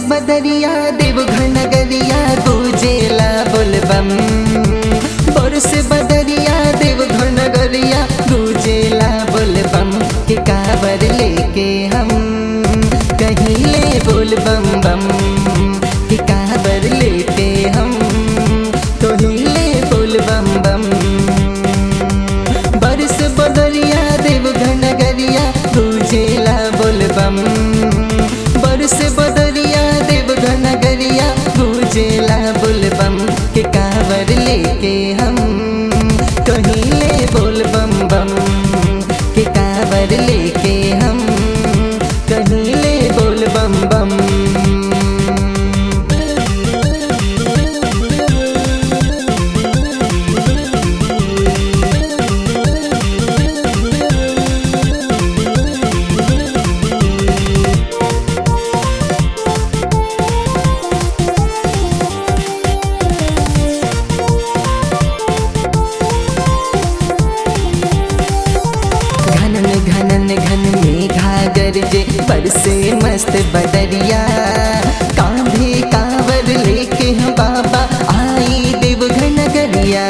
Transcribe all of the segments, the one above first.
बदरिया देव घन गरिया गुजेला बोलबम बरस बदरिया देव घन गरिया गुजेला बोलबम के काबर लेके हम कहिले बोलबम बम के काबर लेके हम कहिले बोलबम बम बरस बदरिया देव घन गरिया गुजेला बोलबम बरस बदरिया देव घन गरिया गुजेला बोलबम के कावर लेके हम कहिले बोलबम बम के कावर लेके हम कहिले बोलबम बम घनन घनन घन मेघा गरजे बरसे मस्त बदरिया कांधे कांवर लेके हम बाबा आई देव घन गरिया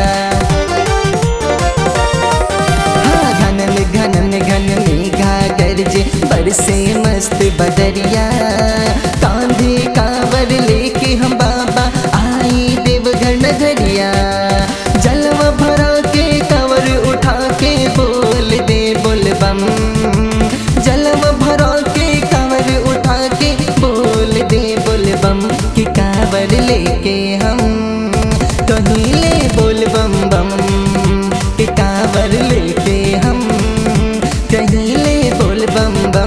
हाँ घनन घनन घन मेघा गरजे बरसे मस्त बदरिया कांधे कांवर लेके हम बाबा आई देव घन गरिया जलवा भरा के कंवर उठा के बोल दे बोलबम जलवा भरा के कंवर उठा के बोल दे बोलबम कि कांवर लेके हम कहिले बोलबम बम कि कांवर लेके हम कहिले बोलबम बम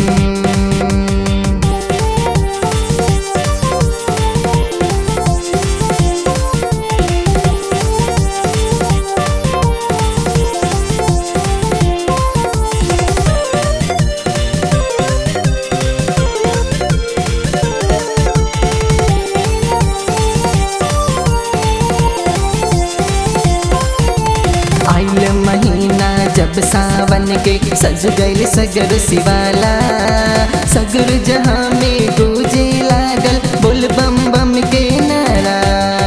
आइल महीना जब सावन के सज गइल सगर शिवाला सगर जहाँ में गूंजे लागल बोल बम बम के नारा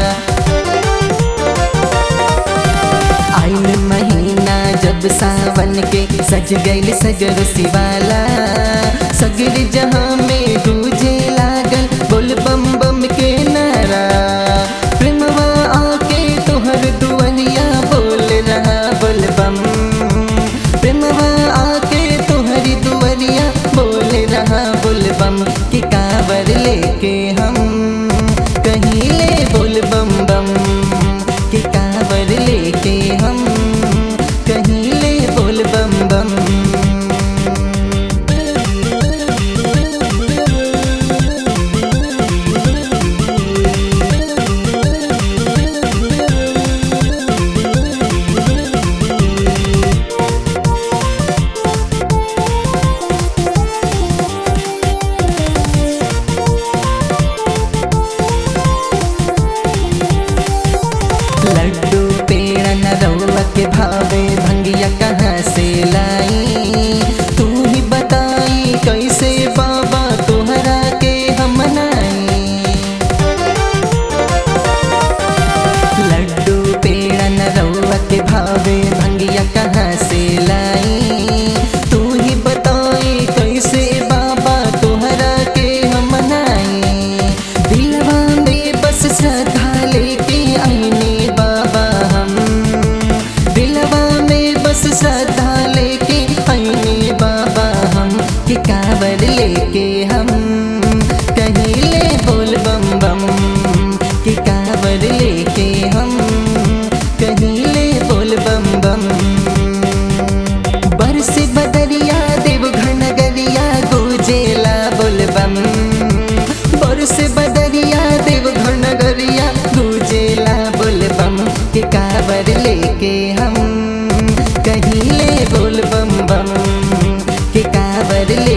आइल महीना जब सावन के सज गइल सगर शिवाला सगर जहाँ में गूंजे लागल बोल बम बम के नारा प्रेमवा आके तोहर दुआरिया बोल रहा बोल बम प्रेमवा आके तोहरी दुआरिया बोल रहा बोल बम कि कावर लेके हम कहिले बोल बम बम कि कावर लेके हम कहिले बोल बम बम लड्डू पेड़ न रउआ के भावे भंगिया कहाँ से लाई तू ही बताई कैसे बाबा तुहरा के हम मनाई लड्डू पेड़ न रउआ के भावे भंगिया कहाँ से लाई तू ही बताई कैसे बाबा तुहरा के हम मनाई दिलवा में बस श्रद्धा लेके आईने बाबा हम दिलवा में बस श्रद्धा लेके आईने बाबा हम कि कावर लेके हम कहिले बोल बम बम कि कावर लेके हम कहिले बोल बम बम बरस बदरिया देव घन गरिया गुजेला बोलबम बरस बदरिया देव घन गरिया गुजेला बोलबम के कावर लेके हम कहिले बोलबम बम के कावर